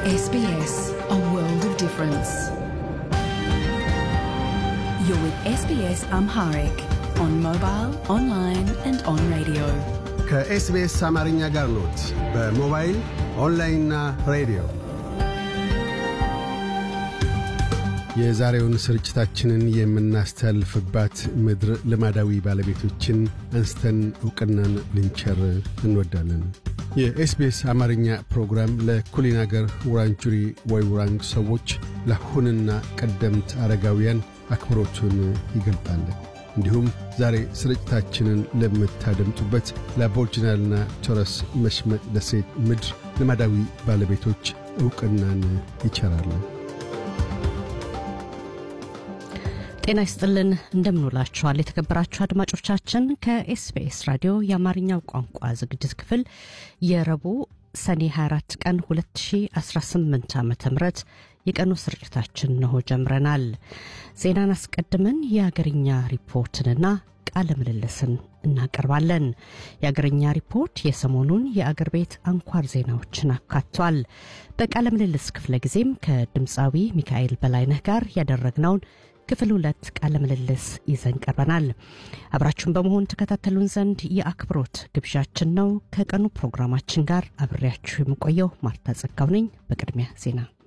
SBS, a world of difference. You're with SBS Amharic on mobile, online, and on radio. ከኤስቢኤስ አማርኛ ጋር ኖት። በሞባይል ኦንላይንና ሬዲዮ የዛሬውን ስርጭታችንን የምናስተላልፍባት ምድር ልማዳዊ ባለቤቶችን አንስተን ዕውቅናን ልንቸር እንወዳለን። የኤስቢኤስ አማርኛ ፕሮግራም ለኩሊን አገር ውራንጁሪ ወይ ውራንግ ሰዎች ለአሁንና ቀደምት አረጋውያን አክብሮቱን ይገልጣል። እንዲሁም ዛሬ ስርጭታችንን ለምታደምጡበት ለአቦርጅናልና ቶረስ መሽመጥ ደሴት ምድር ልማዳዊ ባለቤቶች ዕውቅናን ይቸራል። ጤና ይስጥልን እንደምንውላችኋል የተከበራችሁ አድማጮቻችን ከኤስቢኤስ ራዲዮ የአማርኛው ቋንቋ ዝግጅት ክፍል የረቡዕ ሰኔ 24 ቀን 2018 ዓ ም የቀኑ ስርጭታችን ነሆ ጀምረናል ዜናን አስቀድመን የአገርኛ ሪፖርትንና ቃለ ምልልስን እናቀርባለን የአገርኛ ሪፖርት የሰሞኑን የአገር ቤት አንኳር ዜናዎችን አካቷል በቃለ ምልልስ ክፍለ ጊዜም ከድምፃዊ ሚካኤል በላይነህ ጋር ያደረግነውን ክፍል ሁለት ቃለ ምልልስ ይዘን ቀርበናል። አብራችሁን በመሆን ተከታተሉን ዘንድ የአክብሮት ግብዣችን ነው። ከቀኑ ፕሮግራማችን ጋር አብሬያችሁ የምቆየው ማርታ ጸጋው ነኝ። በቅድሚያ ዜና